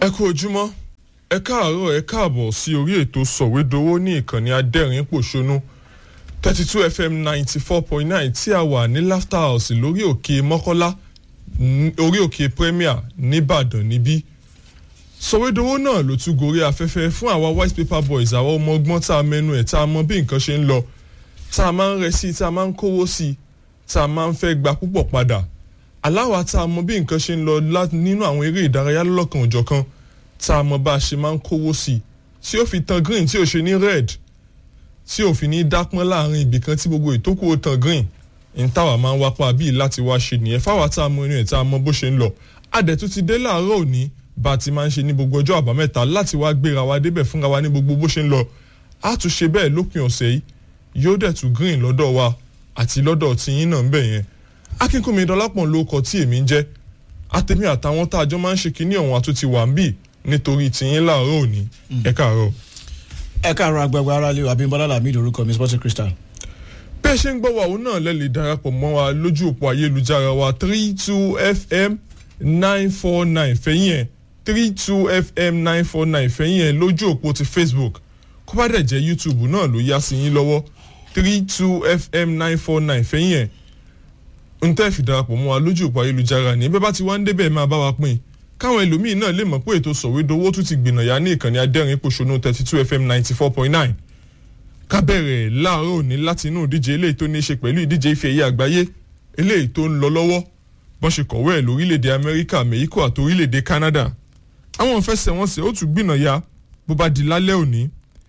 ẹ kú ojúmọ́ ẹ káàárọ̀ ẹ káàbọ̀ sí orí ètò sọ̀wédowó ní ìkànnì adẹ́rìn pòṣónú thirty two fm ninety four point nine tí a wà ní laughter house lórí òkè mọ́kọ́lá orí òkè premier nìbàdàn níbí sọ̀wédowó náà ló tún gorí afẹ́fẹ́ fún àwa white paper boys àwa ọmọ ọgbọ́n tá a mẹ́nu ẹ̀ tá a mọ bí nǹkan ṣe ń lọ tá a máa ń rẹ sí tá a máa ń kówó sí tá a máa ń fẹ́ gba púpọ̀ padà aláwa tá a mọ bí nǹkan ṣe ń lọ nínú àwọn eré ìdárayá lọ́lọ́kan òjọ̀kan tá a mọ bá a ṣe máa ń kówó sí tí ó fi tan green tí ò ṣe ní red tí ò fi ní dápọ́n láàrin ibìkan tí gbogbo ìtókù ó tan green ní táwa máa ń wápá bíi láti wá ṣe nìyẹn fáwa tá a mọ inú ẹ̀ tá a mọ bó ṣe ń lọ adẹ̀tún ti dé láàárọ̀ òní bá a ti máa ń ṣe ní gbogbo ọjọ́ àbámẹ́ta láti wá gbéra wa débẹ̀ fúnra wa ní gbogbo bó ṣe ń lọ a tún ṣe bẹ́ẹ̀ lópin ọ̀sẹ̀ yìí yóò dẹ̀ tún green lọ́dọ̀ wa àti lọ́dọ̀ tiyín náà ń bẹ̀ yẹn akínkùnmi dọlápọ̀ ló kọ tí èmi ń jẹ́ àtẹ̀mí àtàwọn tá a jọ máa ń ṣe kinní ọ̀hún àtúntì wà ń bì nítorí tiyín láàárọ̀ òní ẹ káàárọ̀. ẹ káàárọ̀ agbègbè ara lè abimbola lamid orúkọ mi sporting crystal. bí ẹ ṣe ń gbọ́ wa òun náà lẹ́ lè darapọ̀ mọ́ wa lójú òpó ayélujára wa three two fm nine four nine fẹ̀yìn ẹ̀ three two fm nine four nine fẹ̀yìn ẹ̀ lójú òpó ti facebook kó bá dẹ̀ jẹ́ youtube náà ló yá sí yín lọ́wọ́ three two fm nine four nine fẹ̀yìn ẹ̀ ń tẹ́ fi darapọ̀ mọ́ wa lójú òpó ayélujára ní bẹ́ẹ̀ bá ti wá ń débẹ̀ máa bá wa pín káwọn ẹlòmíín náà lè mọ̀ pé ètò sọ̀wédowó tún ti gbìnàyà ní ìkànnì adẹ́rìn pòṣónú thirty two fm ninety four point nine ká bẹ̀rẹ̀ láàárọ̀ òní láti inú ìdíje eléyìí tó ní í ṣe pẹ̀lú ìdíje ife ẹ̀yẹ àgbáyé eléyìí tó ń lọ lọ́wọ́ bọ́n ṣe kọ̀wé ẹ̀ lórílẹ̀‐èdè amẹ́ríkà mexico àti orílẹ̀‐èdè canada àwọn ìfẹsẹ̀wọnsẹ̀ ó tún gbìnàyà bó bá di lálẹ́ òní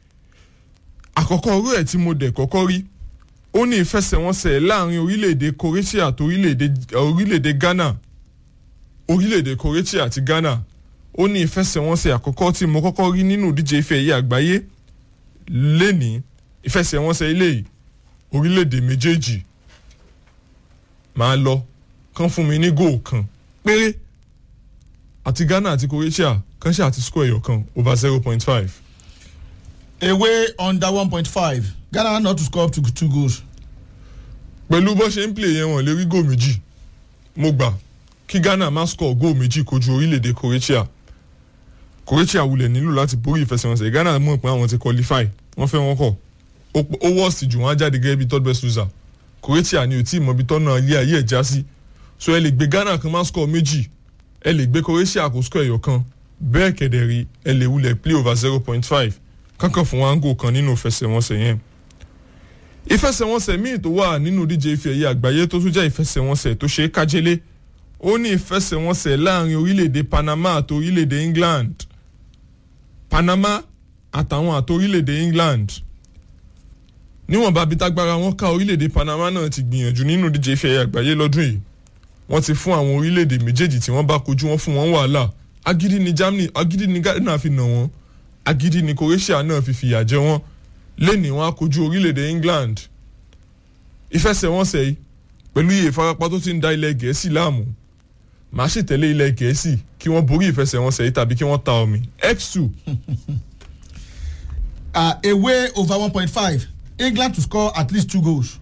àkọ́kọ́ orú ẹ̀ tí mo dẹ̀ kọ́kọ́ rí ó ní ìfẹsẹ̀wọnsẹ̀ láàrin orílẹ̀-èdè croatia àti orílẹ̀-èdè ghana orílẹ̀-èdè croatia àti ghana ó ní ìfẹsẹ̀wọnsẹ̀ àkọ́kọ́ tí mo kọ́kọ́ rí nínú ìdíje ife ẹ̀yẹ àgbáyé lẹ́ni ìfẹsẹ̀wọnsẹ̀ eléyìí orílẹ̀-èdè méjèèjì máa lọ kán fún mi ní góò kan péré àti ghana àti croatia kan ṣe àti score ẹ̀yọ̀ kan over zero point five. away under one point five ghana not to score up to two goals. pẹ̀lú bó ṣe ń play yẹn wọ́n lè rí góò méjì mo gbà kí ghana má score góò méjì kojú orílẹ̀-èdè croatia croatia wulẹ̀ nílò láti borí ìfẹsẹ̀wọnsẹ̀ ghana mọ̀ pé àwọn ti qualify wọ́n fẹ́ wọn kọ̀ ó worst jù wọ́n á jáde gẹ́gẹ́ bí third best loser croatia ni ò tí ì mọ ibi tọ́nà ilé ayé ẹ̀ já sí so ẹ lè gbé ghana kan má score méjì ẹ lè gbé croatia kó score ẹ̀yọ̀ kan bẹ́ẹ̀ kẹ̀dẹ̀ rí ẹ lè wulẹ̀ play over zero point five kankan fún wango kan nínú ìfẹsẹ̀wọnsẹ̀ yẹn ìfẹsẹ̀wọnsẹ̀ míì tó wà nínú díje ife ẹ̀yẹ àgbáyé tó tún jẹ́ ìfẹsẹ̀wọnsẹ̀ tó ṣe é kájélé ó ní ìfẹsẹ̀wọnsẹ̀ láàrin orílẹ̀-èdè panama àti orílẹ̀-èdè england panama àtàwọn àti orílẹ̀-èdè england níwọ̀nba bí tágbára wọn ká orílẹ̀-èdè panama náà ti gbìyànjú nínú díje ife ẹ̀yẹ àgbáyé lọ́dún yìí wọ́n ti fún àwọn orílẹ̀-èdè méjèèjì tí wọ́n bá kojú wọn fún wọn wàhálà agídí ni germany agídí ni ghana fi nà wọ́n agídí ni croatia náà fi fìyà jẹ wọ́n lẹ́ni wọn á kojú orílẹ̀-èdè england ìfẹsẹ̀wọnsẹ̀ yìí pẹ̀lú iye ìfarapa tó ti ń da ilẹ̀ gẹ̀ẹ́sì láàmú màá sì tẹ̀lé ilẹ̀ gẹ̀ẹ́sì kí wọ́n borí ìfẹsẹ̀wọnsẹ̀ yìí tàbí kí wọ́n ta omi x two. Uh, away over one point five england to score at least two goals.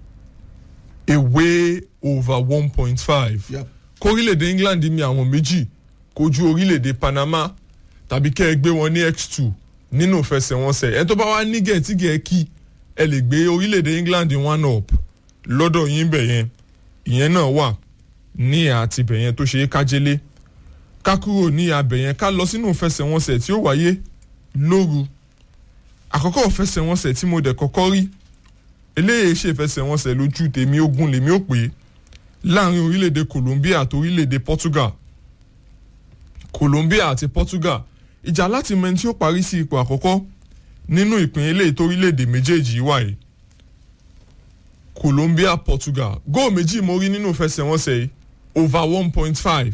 away over one point five. Yep. kórílẹ̀-èdè england mi àwọn méjì kojú orílẹ̀-èdè panama tàbí kẹ́ ẹ gbé wọn ní x two nínú ìfẹsẹ̀wọnsẹ̀ ẹ tó bá wá ní gẹ̀ẹ́tì gẹ̀ẹ́kì ẹ lè gbé orílẹ̀-èdè england one up lọ́dọ̀ yín bẹ̀ yẹn ìyẹn náà wà ní àti bẹ̀ yẹn tó ṣe é kájélé ká kúrò ní abẹ̀ yẹn ká lọ sínú ìfẹsẹ̀wọnsẹ̀ tí ó wáyé lóru àkọ́kọ́ ìfẹsẹ̀wọnsẹ̀ tí mo dẹ̀ kọ́kọ́ rí eléyìí ṣe ìfẹsẹ̀wọnsẹ̀ lójú tèmi ogun lèmi ò pé láàrin orílẹ̀-èdè colombia àti orílẹ̀-èdè portugal colombia àti portugal ìjà láti mọ ẹni tí ó parí sí ipò àkọ́kọ́ nínú ìpín eléyìí tó orílẹ̀-èdè méjèèjì wà yìí colombia portugal góò méjì mo rí nínú ìfẹsẹ̀wọnsẹ̀ yìí over one point five.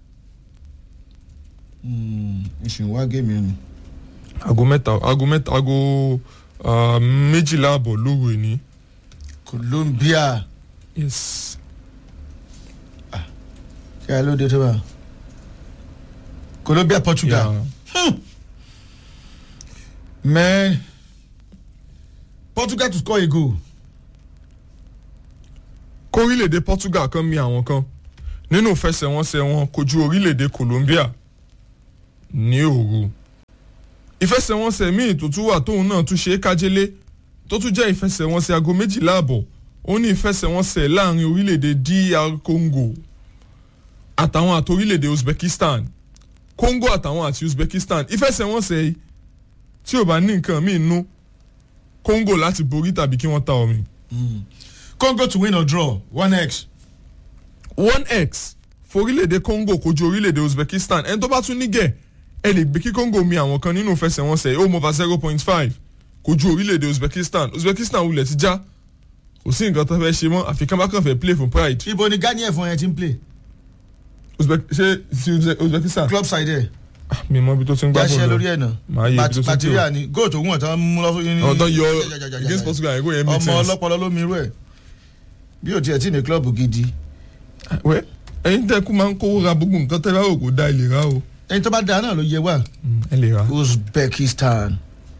ìṣìnwá géèmì ẹni. aago mẹ́ta aago mẹ́ta aago méjìlá àbọ̀ lóru ẹni. colombia yes. kí ẹ ló dé tó bá colombia portugal. Yeah. man portugal to score a goal. kórílẹ̀-èdè portugal kan mi àwọn kan nínú ìfẹsẹ̀wọnsẹ̀ wọn kojú orílẹ̀-èdè colombia ní òru ìfẹsẹ̀wọnsẹ̀ míì tó tún wà tóun náà tún ṣe é kájélé tó tún jẹ́ ìfẹsẹ̀wọnsẹ̀ aago méjìlá àbọ̀ ó ní ìfẹsẹ̀wọnsẹ̀ láàrin orílẹ̀-èdè DR Congo àtàwọn àti orílẹ̀-èdè Uzbekistan Congo àtàwọn àti Uzbekistan ìfẹsẹ̀wọnsẹ̀ yìí tí ò bá ní nǹkan míì nú Congo láti borí tàbí kí wọ́n ta omi. Congo to win or draw one x. one x forílẹ̀-èdè Congo kojú orílẹ̀-èdè Uzbekistan ẹni tó bá tún nígẹ̀ ẹ lè gbé kí Congo mi àwọn kan nínú ìfẹsẹ̀wọnsẹ̀ ó mọ̀fà zero point five kojú orílẹ̀-èdè Uzbekistan Uzbekistan wulẹ̀ ti já kò sí nǹkan tó fẹ́ ṣe mọ́ àfi kán bá kàn fẹ́ play for pride ibo ni Ghana ẹ̀fọn yẹn ti ń play Uzbek ṣé ti Uzbe- Uzbekistan club side ẹ̀ Ah, mi mọ ibi tó ti ń gbá jáṣẹ́ bọ́ọ̀lù lórí ẹ̀ náà Màá yẹ ibi tó ti ń bàtíríà ni goal tó wọ̀n tán mú lọ́fún yín ní. ọ̀dọ́ yọ against Portugal ẹ̀kọ́ yẹn make ọmọ sense. ọlọ́pọlọ ló mi irú ẹ̀ bí o tiẹ̀ tí ní club gidi wẹ́ ẹ̀yin tẹ́ kú máa ń kówó ra gbogbo nǹkan tẹ́ bá rò kó da ilé ra o. ẹni tó bá da náà ló yẹ wá ẹ lè ra. Uzbekistan.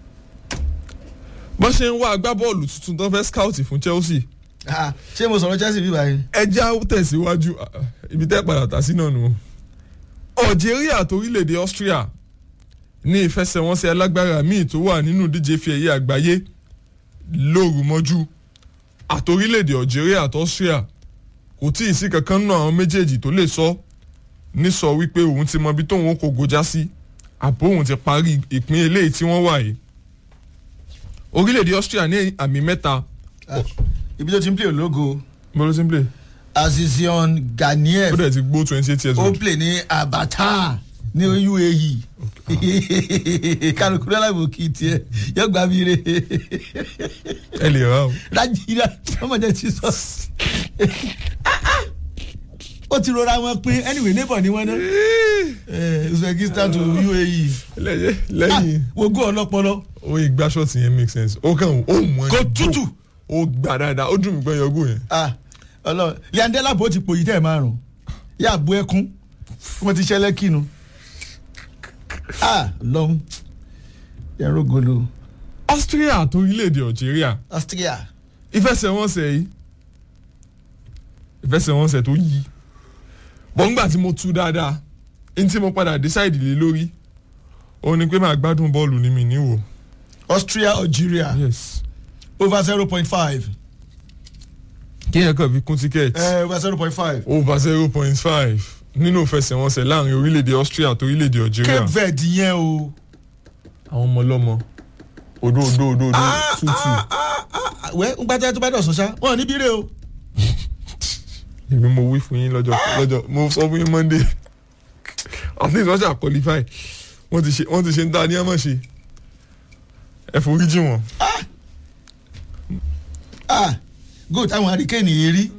bọ́n ṣe ń wá agbábọ́ọ̀lù tuntun tó fẹ́ scout fún Chelsea Ah, ṣé mo sọ̀rọ̀ Chelsea bí báyìí. ẹja tẹ̀síwájú ah, ah, ibi tẹ́ padà tà sí náà nù. Algeria àti orílẹ̀-èdè Austria ní ìfẹsẹ̀wọnsẹ̀ alágbára míì tó wà nínú díje fi ẹ̀yẹ àgbáyé lóru mọ́jú àti orílẹ̀-èdè Algeria àti Austria kò tí ì sí kankan nínú àwọn méjèèjì tó lè sọ ní sọ wípé òun ti mọ ibi tóun ó kó gojá sí àbó òun ti parí ìpín eléyìí tí wọ́n wà yìí orílẹ̀-èdè Austria ní àmì mẹ́ta Ah, ibi tó ti ń play ológo mo ló ti ń play Azizion ó Ganiev dẹ̀ ti gbó twenty eight years ó old play ní Abata ní UAE kálukú lọ́lábò kì í tiẹ̀ yóò gbà mí re ẹ lè ra o. Nàìjíríà ọmọdé ti sọ ó ti rọra wọn pín anyway neighbor ni wọn ná Eh, Uzbekistan to UAE lẹ́yìn lẹ́yìn wo gó ọlọ́pọlọ o ìgbà ṣọ́ọ̀tì yẹn make sense ó kàn ó mú ẹ kò tútù ó gbà dáadáa ó dùn mí pé yọgò yẹn. ah Ọlọ́run yandela bó ti pòyì tẹ ẹ márùn yà bú ẹkún wọn ti ṣẹlẹ̀ kínu ah lọhùn yẹrù golo Austria àti orílẹ̀-èdè Algeria Austria ìfẹsẹ̀wọnsẹ̀ yìí ìfẹsẹ̀wọnsẹ̀ tó yí bọ́ngbà tí mo tú dáadáa ní tí mo padà decide lé lórí òun ni pé màá gbádùn bọ́ọ̀lù ní mi níwò. Austria Algeria yes over zero point five kí yẹn kàn fi kún tíkẹ́ẹ̀tì. eh, over zero point five over zero point five nínú ìfẹsẹ̀wọnsẹ̀ láàrin orílẹ̀-èdè Austria àti orílẹ̀-èdè Algeria. Cape Verde yẹn o àwọn ọmọ ọlọ́mọ odó odó odó odó tútù wẹ́ ń gbájá tó bá dọ̀sán ṣá wọn ò ní bírè o èmi mo wí fún yín lọ́jọ́ lọ́jọ́ mo sọ fún yín Monday at least wọ́n ṣe qualify wọ́n ti ṣe wọ́n ti ṣe ń dá ní àmọ́ ṣe ẹ forí jì wọ́n. ah goal táwọn hurricane yìí rí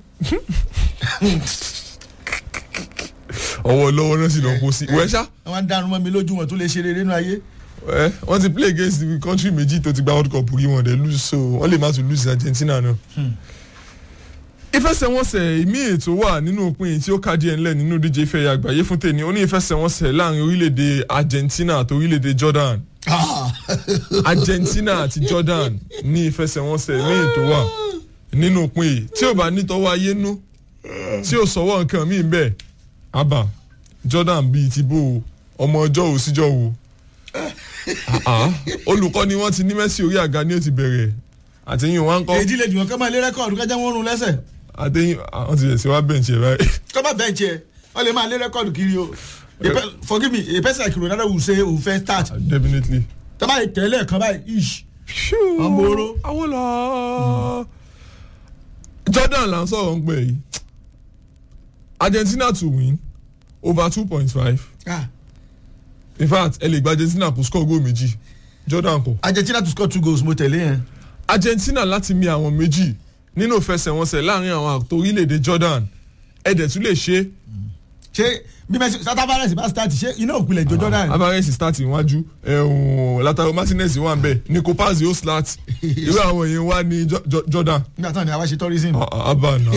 ọwọ́ lọ́wọ́ náà sì lọ kó sí wẹ́ ṣá àwọn adarun mọ́ mi lójú wọn tó lè ṣe rere nínú ayé ẹ wọ́n ti play against the country méjì tó ti gba world cup rí wọn dẹ̀ lose so wọ́n lè má tún lose Argentina náà. ìfẹsẹ̀wọnsẹ̀ ìmí ètò wà nínú òpin yìí tí ó ká díẹ̀ ńlẹ̀ nínú díje ìfẹ́ àgbáyé fún tèmi ó ní ìfẹsẹ̀wọnsẹ̀ láàrin orílẹ̀-èdè Argentina àti orílẹ̀-èdè Jordan ah Argentina àti Jordan ní ìfẹsẹ̀wọnsẹ̀ ìmí ètò wà nínú òpin yìí tí ò bá nítọ́wọ́ ayé nú tí ò sọ́wọ́ nǹkan míì bẹ́ẹ̀ àbá Jordan bíi ti bó o ọmọ ọjọ́ ò síjọ́ wo Ah, ah. olùkọ́ ni wọ́n ti ní Messi orí àga ni ó ti bẹ̀rẹ̀ àtẹ̀yìn wọn ń kọ́ èdè lè jùmọ̀ kọ́ máa lé rẹ́kọ̀dù kájá wọn rún lẹ́sẹ̀ àtẹ̀yìn àwọn ti ṣe wá bẹ̀ǹtì ẹ̀ báyìí. kọ́ máa bẹ́ẹ̀ tiẹ̀ wọ́n lè máa lé rẹ́kọ̀dù kiri o A pe- forgive me a person like Ronaldo will say òun fẹ́ start definitely. tọ́ba yìí tẹ̀lé ẹ̀kan báyìí ish Ọmọ oró. àwọn lọ. Jordan là ń sọ̀rọ̀ ń pè yìí Argentina to win over two point five ah in fact ẹ lè gba Argentina kó score goal méjì Jordan kọ. Argentina to score two goals mo tẹ̀lé yẹn Argentina láti mi àwọn méjì nínú ìfẹsẹ̀wọnsẹ̀ láàrin àwọn àtò orílẹ̀-èdè Jordan ẹ̀dẹ̀ tún lè ṣe ṣé bí Messi sátávárẹ̀sì bá start ṣé iná òpìlẹ̀ jọjọ́ náà ni Alvarez start iwájú ẹ̀hún Lautaro Martinez wà ń bẹ̀ Nico Paz yóò slat irú àwọn èèyàn wà ní Jo- Jo- Jordan nígbà táwọn ni àwa ṣe tourism Ah, ah, abba náà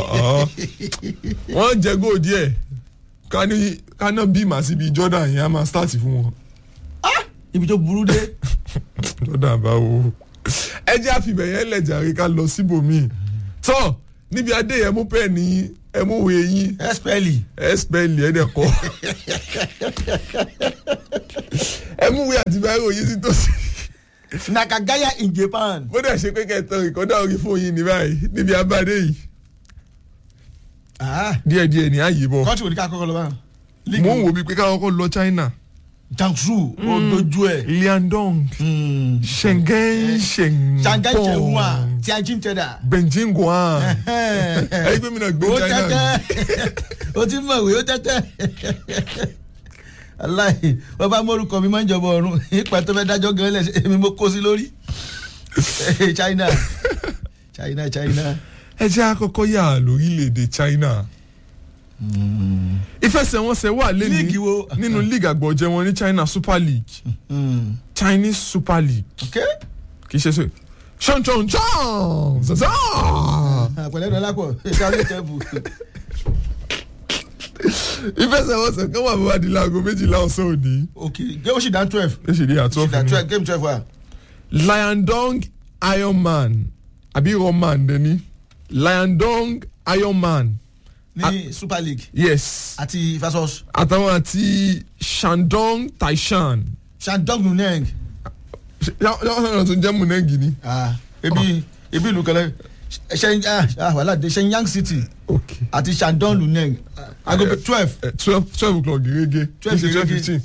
wọ́n jẹ góò díẹ̀ ká ní ká náà bí màá síbi Jordan yẹn á máa start fún wọn ibi tó burú dé Jordan báwo ẹ jẹ́ àfihàn yẹn lẹ̀jàre ká lọ síbòmíì tọ́ níbi adé yẹn mú pẹ́ẹ́ ní ẹ mú wẹ̀ yín espeli ẹ spẹ́ẹ̀lì ẹ̀ dẹ̀ kọ́ ẹ mú wíyà àti báyìí òye sí tòsí nakagaya in japan. bó dẹ̀ ṣe pé kẹtọ ìkọ́dá orí fóònù yìí ní báyìí níbi abáde yìí díẹ̀díẹ̀ ní ààyè bọ̀ kọ́ńtì wò ní ká kọ́kọ́ lọ bá. mo ń wo bíi pé káwọn kọ́ lọ China Jiangsu ó dojú ẹ̀. Liandong Shenzhen Shenzhen shanghai chehua tianjin teda. Beijing Guan ẹ̀yìn pé mi náà gbé ó China ni. tẹ́tẹ́ ó ti mọ̀ wí ó tẹ́tẹ́. aláì wọ́n bá mórúkọ mi máa ń jọba ọ̀run ipa tó fẹ́ dájọ́ gan lẹ̀ èmi mo kó sí lórí. China China China. ẹ jẹ́ àkọ́kọ́ yà lórílẹ̀‐èdè China ìfẹsẹ̀wọnsẹ̀ wà lẹ́nu Líìgì wo? nínú league àgbọ̀jẹ̀ wọn ní China Super League Mm. Chinese Super League Okay. kì í ṣe ṣe ṣan ṣan ṣan ṣan àpẹẹrẹ dọ́là pọ̀ ìdáwọ́ ìtẹ́bù. ìfẹsẹ̀wọnsẹ̀ kan wà bàbá di láago méjìlá ọ̀sán òní ok gé ó sì dá twelve. ẹ ṣe ní àtọ́ dá fún mi twelve game twelve wa. Liandong Ironman àbí Roman dẹni Liandong Ironman ní super league yes àti versus àtàwọn àti Shandong Taishan shandong luneng. yàwọn sọ̀rọ̀ tó jẹ́ munengi ni. ah ebi ebi ìlú kẹlẹ ṣe ah wàhálà dé shenyang city ok àti shandong luneng aago twelve twelve twelve o'clock gẹ́gẹ́ Twelve twelve gẹ́gẹ́. fifteen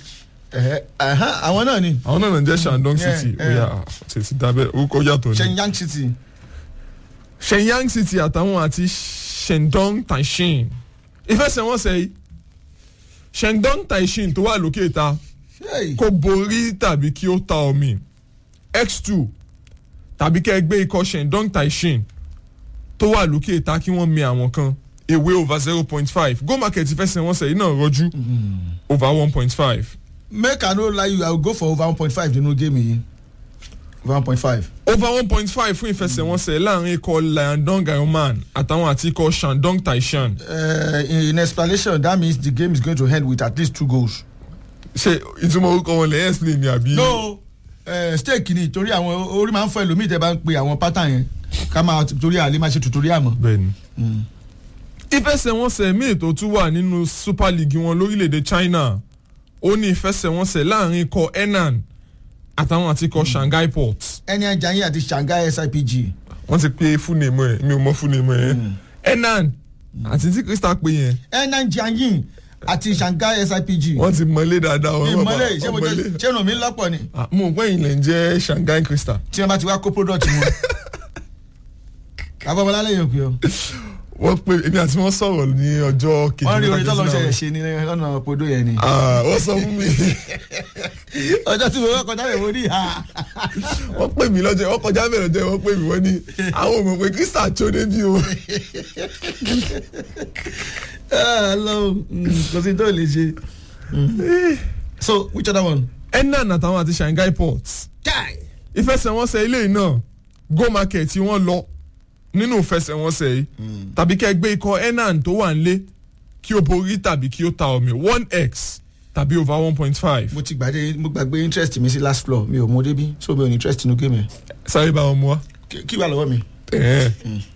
àwọn náà ni àwọn náà náà jẹ́ Shandong Yeah, City yeah. oya tètè dábẹ́ orúkọ yàtọ̀ ni. shenyang city. Shenyang City àtàwọn àti Shandong Taishin ìfẹsẹ̀wọnsẹ̀ yìí Shandong Taishin tó wà lókè ta Hey. kó borí tàbí kí ó ta omi x2 tàbí kẹ́ ẹ gbé ikọ̀ Shandong Taishin tó wà lókè ta kí wọ́n mi àwọn kan ewé over zero point five go market ìfẹsẹ̀wọnsẹ̀ yìí náà rọjú over one point five make i no lie you i go go for over one point five nínú game yìí over one point five. over one point five fún ìfẹsẹ̀wọnsẹ̀ láàrin ikọ̀ Liandong Ironman àtàwọn àti ikọ̀ Shandong Taishan Uh, in, in explanation that means the game is going to end with at least two goals. ṣe ìtumọ̀ orúkọ wọn lẹ́yìn explain ni àbí. no uh, stake ni torí àwọn orí máa ń fọ ẹlòmíì tẹ bá ń pe àwọn pattern yẹn ká máa torí àlè máa ṣe tutorial mọ́. bẹ́ẹ̀ni. ìfẹsẹ̀wọnsẹ̀ míì tó tún wà nínú super league wọn lórílẹ̀‐èdè China ó ní ìfẹsẹ̀wọnsẹ̀ láàrin ikọ̀ Henan àtàwọn àti ikọ̀ Shanghai Port ẹni ajá yín àti Shanghai SIPG. wọ́n ti pe fúnnemù ẹ̀ mi ò mọ fúnnemù ẹ̀ Henan àti tí Crystal pe yẹn ẹni ajá yín àti Shanghai SIPG. wọ́n ti mọlé dáadáa wọn ìmọ̀lẹ̀ ṣé mo jẹ́ ṣé ràn mí lọ́pọ̀ ni Ah, mo gbọ́ ìlẹ̀ ń jẹ́ Shanghai Crystal tí wọ́n bá ti wá kó product wọn. abọ́bọ́lá lẹ́yìn òkè o. wọ́n pe èmi àti wọ́n sọ̀rọ̀ ní ọjọ́ kejì wọ́n rí orin tọ́lọ́ mẹ́ta ṣẹlẹ̀ ṣe ní lọ́nà podo yẹn ni. Ah, wọ́n sọ fún mi ọjọ́ tí mo wọ́n kọjá rẹ̀ mo ní ìhà. wọ́n pè mí lọ́jọ́ wọ́n kọjá mẹ́rin ọjọ́ wọ́n pè mí wọ́n ní àwọn ò mọ̀ pé Crystal tó débi o. Ọlọ́run kò sí tó lè ṣe. so which other one. Henan àtàwọn àti Shanghai Port Kai. ìfẹsẹ̀wọnsẹ̀ ilé yìí náà go market tí wọ́n lọ nínú ìfẹsẹ̀wọnsẹ̀ yìí tàbí kẹ́ gbé ikọ̀ Henan tó wà nílé kí o borí tàbí kí o ta omi one x tàbí over one point five mo ti gbàdé mo gbàgbé interest mi sí last floor mi ò mọ débi so mi ò ní interest inú game yẹn. sáré bá wọn mú wa. Kí- kí wà lọ́wọ́ mi. Ẹ̀hẹ́n.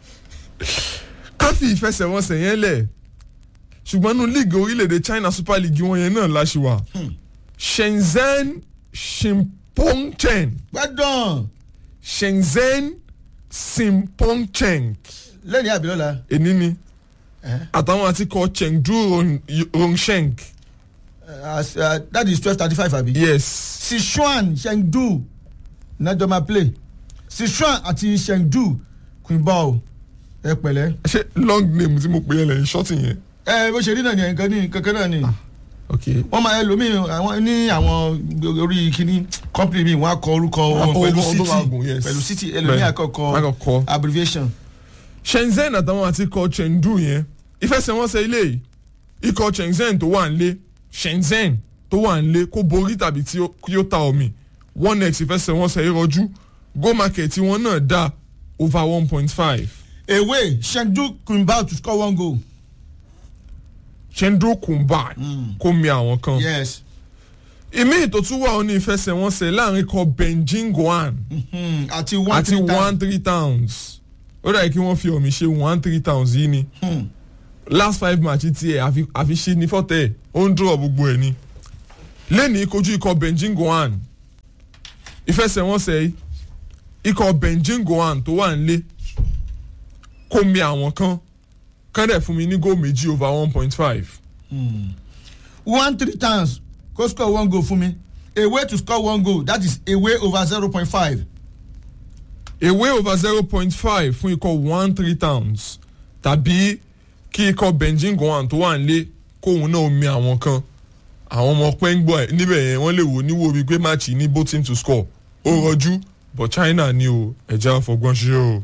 ká fi ìfẹsẹ̀wọnsẹ̀ yẹn lẹ̀ ṣùgbọ́n nínú league orílẹ̀-èdè China Super League wọn yẹn náà láṣẹ wà Shenzhen Shimpongchen gbádùn Shenzhen Shimpongchen lẹ́yìn àbílọ́la. èní ni àtàwọn àti kọ Chengdu Rong- Rongsheng that is twelve thirty five àbí. yes sichuan chengdu nájọ máa play sichuan àti chengdu quinbao ẹ pẹ̀lẹ́. ṣé long name tí mo pè é lẹ́yìn ṣọ́ọ̀tì yẹn ẹ bó ṣe rí náà ni nǹkan ní kankan náà ni ok wọ́n máa ẹlòmíì àwọn ní àwọn orí kínní company mi wọ́n á kọ orúkọ wọn Orúkọ pẹ̀lú tó city máa gùn, yes. pẹ̀lú city ẹlòmíì Bẹ́ẹ̀. àkọ́kọ́ Àkọ́kọ́. abbreviation. Shenzhen àtàwọn àti ikọ̀ Chengdu yẹn ìfẹsẹ̀wọnsẹ̀ ilé yìí ikọ̀ Shenzhen tó wà nílé Shenzhen tó wà nílé kó borí tàbí tí ó- kí ó ta omi one x ìfẹsẹ̀wọnsẹ̀ ìrọ̀jú go market tí wọ́n náà dá over one point five away chengdu quinbao to score one goal. Chengdu Kumba kó mi àwọn kan yes. ìmí ètò tún wà ó ní ìfẹsẹ̀wọnsẹ̀ láàrin ikọ̀ Beijing Guan Hmm, àti one àti three time. one three towns ó dàbí kí wọ́n fi omi ṣe one three towns yìí ni. Hmm. last five match tiẹ̀ àfi àfi ṣe ní fọ́tẹ̀ ó ń dúró gbogbo ẹ̀ ni lẹ́ni kojú ikọ̀ Beijing Guoan ìfẹsẹ̀wọnsẹ̀ yìí ikọ̀ Beijing Guoan tó wà nílé kó mi àwọn kan kán dẹ̀ fún mi ní góò méjì over one point five. one three times go score one goal fún mi away to score one goal that is away over zero point five. away over zero point five fún ikọ̀ one three towns tàbí kí ikọ̀ Beijing Guoan tó wà nílé kóun náà mi àwọn kan àwọn ọmọ pẹ́ngbọ́ ẹ̀ níbẹ̀ yẹn wọ́n lè wò níwò bíi pé máàcì ní both team to score ó rọjú but China ni o ẹ̀já fọgbọ́n ṣe o.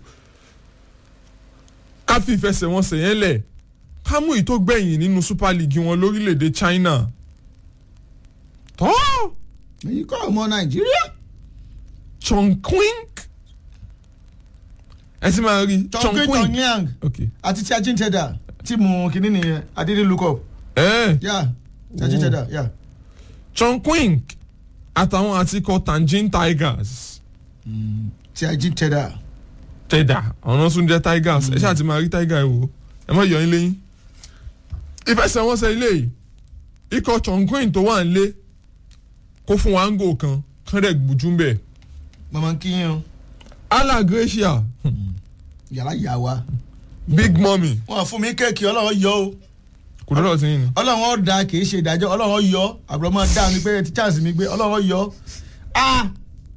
ká fi ìfẹsẹ̀wọnsẹ̀ yẹn lẹ̀ ká mú ìtó gbẹ̀yìn nínú Super League wọn lórílẹ̀‐èdè China. tọ́ èyí kọ́ ọmọ nàìjíríà. Chongqing ẹ sì máa rí chongqing tongyang ok àti tiajin teda tíìmù kìíní nìyẹn i didn't look up ẹ yeah tiajin teda yeah. Chongqing àtàwọn àtikọ̀ Tianjin Tigers tiajin teda tẹ̀dà ọ̀nà tún jẹ́ Tigers ẹ ṣáà ti máa rí Tiger ẹ wò ẹ má yọ yín lẹ́yìn. ìfẹsẹ̀wọnsẹ̀ ilé yìí ikọ̀ Chongqing tó wà nílé kó fún wa ń gò kan kán dẹ̀ gbùjú ń bẹ̀. mama kiyan o Allah Gracia yàrá yà wá Big Mummy wọn fún mi kéèkì ọlọ́run yọ o kò lọ́dọ̀ sí yín ni. ọlọ́run ọ̀dà kì í ṣe ìdájọ́ ọlọ́run yọ àbúrò máa dá mi pé ti chance mi gbé ọlọ́run yọ ah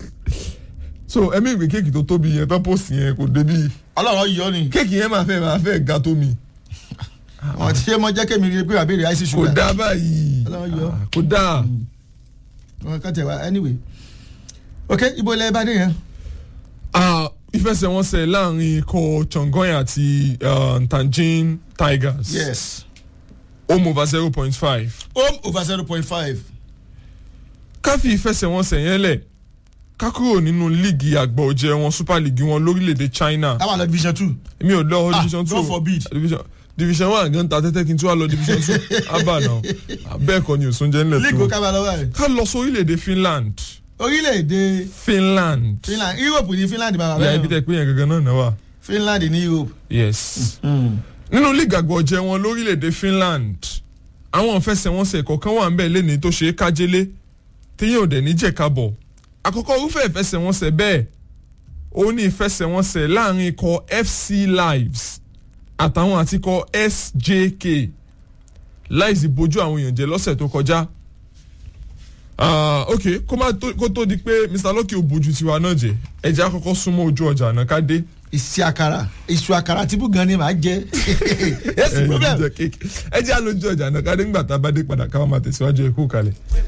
so ẹ̀mí ìwé kéèkì tó tóbi yẹn tó post yẹn kò débi ọlọ́run yọ ni kéèkì yẹn máa fẹ́ máa fẹ́ ga tó mi wọn ti ṣe mọ jẹ́ kémi rí i pé àbẹ̀rẹ̀ àìsí kò ṣúgà dáa báyìí Ọlọ́run yọ. Ah, kò dáa. wọn kàn tẹ̀ wá anyway ok ibo ilẹ̀ bá dé yẹn. Ah, ìfẹsẹ̀wọnsẹ̀ láàrin ikọ̀ Chongqing àti ah, Tianjin Tigers yes home over zero point five. home over zero point five. ká fi ìfẹsẹ̀wọnsẹ̀ yẹn lẹ̀ ká kúrò nínú líìgì àgbà ọ̀jẹ̀ wọn super league wọn lórílẹ̀‐èdè China táwọn lọ division two. èmi ò lọ Ah, division two God forbid. division division one gan ta tẹ́tẹ́ kí n tún wá lọ division two abba náà bẹ́ẹ̀ kọ́ ni òsúnjẹ́ ńlẹ̀ league tó ó kábàá lọ́wọ́ rẹ̀. ká lọ sórílẹ̀‐èdè Finland orílẹ̀-èdè Finland Finland Europe ní Finland bàbá ìyá ibi bẹ́ẹ̀ tẹ́ pé yẹn gangan náà náà wà Finland ní Europe. yes. nínú líìgì àgbà ọ̀jẹ̀ wọn lórílẹ̀‐èdè Finland àwọn ìfẹsẹ̀wọnsẹ̀ kọ̀ọ̀kan wà ń bẹ̀ lẹ́ni tó ṣe é kájélé téyàn ò dẹ̀ ní jẹ̀kábọ̀ àkọ́kọ́ irúfẹ́ ìfẹsẹ̀wọnsẹ̀ bẹ́ẹ̀ ó ní ìfẹsẹ̀wọnsẹ̀ láàrin ikọ̀ FC Lives àtàwọn àtikọ̀ SJK láìsí bójú àwọn èèyàn jẹ́ lọ́sẹ̀ tó kọjá Ah, ok kó má tó kó tó di pé Mr Lucky ò bójú tiwa náà jẹ ẹ jẹ́ àkọ́kọ́ súnmọ́ ojú ọjà náà ká dé ìsì àkàrà ìsù àkàrà tìbú gan ni màá jẹ. yes problem. ẹ jẹ́ àlójú ọjà náà ká dé ńgbà tá a bá dé padà ká má máa tẹ̀síwájú ẹ kú kalẹ̀.